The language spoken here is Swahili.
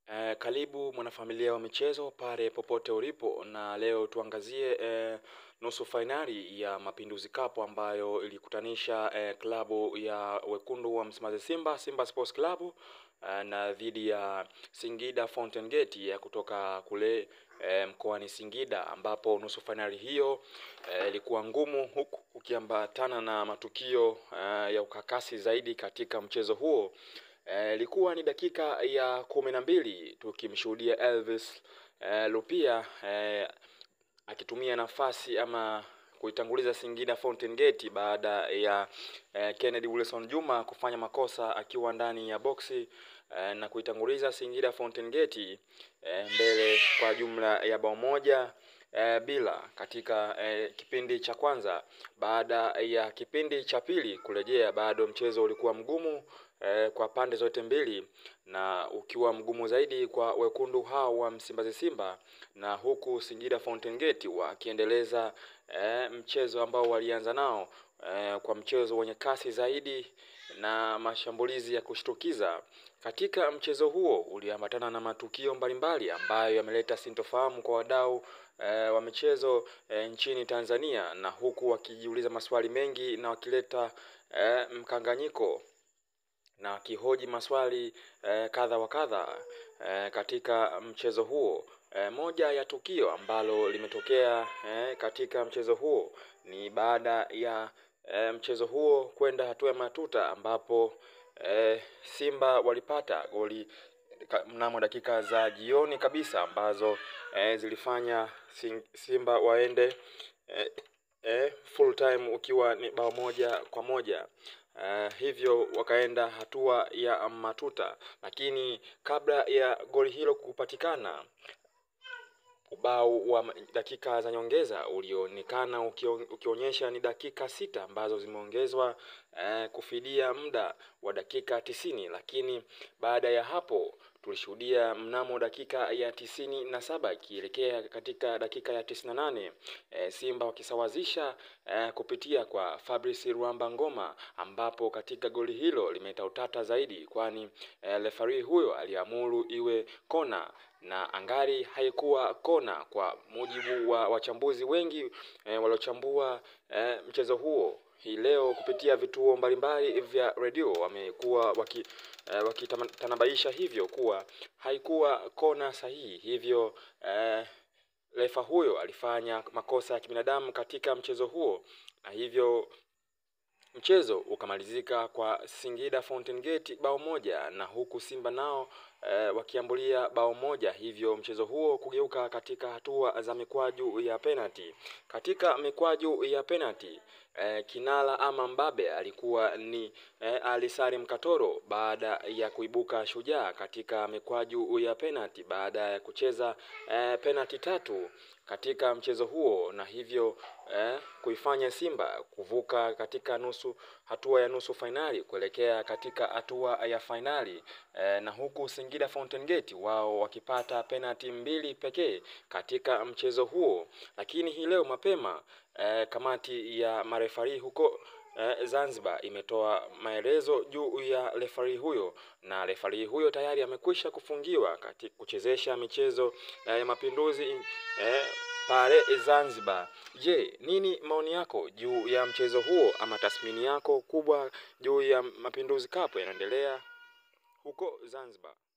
Eh, karibu mwanafamilia wa michezo pale popote ulipo, na leo tuangazie eh, nusu fainali ya Mapinduzi Cup ambayo ilikutanisha eh, klabu ya wekundu wa Msimbazi Simba, Simba Sports Club eh, na dhidi ya Singida Fountain Gate ya kutoka kule eh, mkoani Singida, ambapo nusu fainali hiyo ilikuwa eh, ngumu huku ukiambatana na matukio eh, ya ukakasi zaidi katika mchezo huo. Ilikuwa e, ni dakika ya kumi na mbili tukimshuhudia Elvis e, Lupia e, akitumia nafasi ama kuitanguliza Singida Fountain Gate baada ya e, Kennedy Wilson Juma kufanya makosa akiwa ndani ya boksi e, na kuitanguliza Singida Fountain Gate e, mbele kwa jumla ya bao moja e, bila katika e, kipindi cha kwanza. Baada ya kipindi cha pili kurejea, bado mchezo ulikuwa mgumu e, kwa pande zote mbili na ukiwa mgumu zaidi kwa wekundu hao wa Msimbazi Simba, na huku Singida Fountain Gate wakiendeleza e, mchezo ambao walianza nao e, kwa mchezo wenye kasi zaidi na mashambulizi ya kushtukiza. Katika mchezo huo uliambatana na matukio mbalimbali ambayo yameleta sintofahamu kwa wadau e, wa michezo e, nchini Tanzania, na huku wakijiuliza maswali mengi na wakileta e, mkanganyiko na wakihoji maswali e, kadha wa kadha e, katika mchezo huo. E, moja ya tukio ambalo limetokea e, katika mchezo huo ni baada ya e, mchezo huo kwenda hatua ya matuta ambapo e, Simba walipata goli mnamo dakika za jioni kabisa ambazo e, zilifanya Simba waende e, e, full time ukiwa ni bao moja kwa moja. Uh, hivyo wakaenda hatua ya matuta, lakini kabla ya goli hilo kupatikana ubao wa dakika za nyongeza ulionekana ukionyesha ni dakika sita ambazo zimeongezwa eh, kufidia muda wa dakika tisini, lakini baada ya hapo tulishuhudia mnamo dakika ya tisini na saba ikielekea katika dakika ya tisini na nane e, Simba wakisawazisha e, kupitia kwa Fabrice Ruamba Ngoma, ambapo katika goli hilo limeleta utata zaidi, kwani e, refari huyo aliamuru iwe kona na angari haikuwa kona, kwa mujibu wa wachambuzi wengi e, waliochambua e, mchezo huo hii leo kupitia vituo mbalimbali vya redio wamekuwa waki eh, wakitanabaisha hivyo kuwa haikuwa kona sahihi, hivyo eh, refa huyo alifanya makosa ya kibinadamu katika mchezo huo, na hivyo mchezo ukamalizika kwa Singida Fountain Gate bao moja na huku Simba nao e, wakiambulia bao moja, hivyo mchezo huo kugeuka katika hatua za mikwaju ya penalty. Katika mikwaju ya penalty e, kinala ama mbabe alikuwa ni e, Ali Salim Katoro baada ya kuibuka shujaa katika mikwaju ya penalty baada ya kucheza e, penalty tatu katika mchezo huo na hivyo eh, kuifanya Simba kuvuka katika nusu hatua ya nusu fainali kuelekea katika hatua ya fainali eh, na huku Singida Fountain Gate wao wakipata penalti mbili pekee katika mchezo huo. Lakini hii leo mapema eh, kamati ya marefari huko eh, Zanzibar imetoa maelezo juu ya refari huyo na refari huyo tayari amekwisha kufungiwa katika kuchezesha michezo ya eh, Mapinduzi eh, pale Zanzibar. Je, nini maoni yako juu ya mchezo huo ama tathmini yako kubwa juu ya Mapinduzi Cup yanaendelea huko Zanzibar?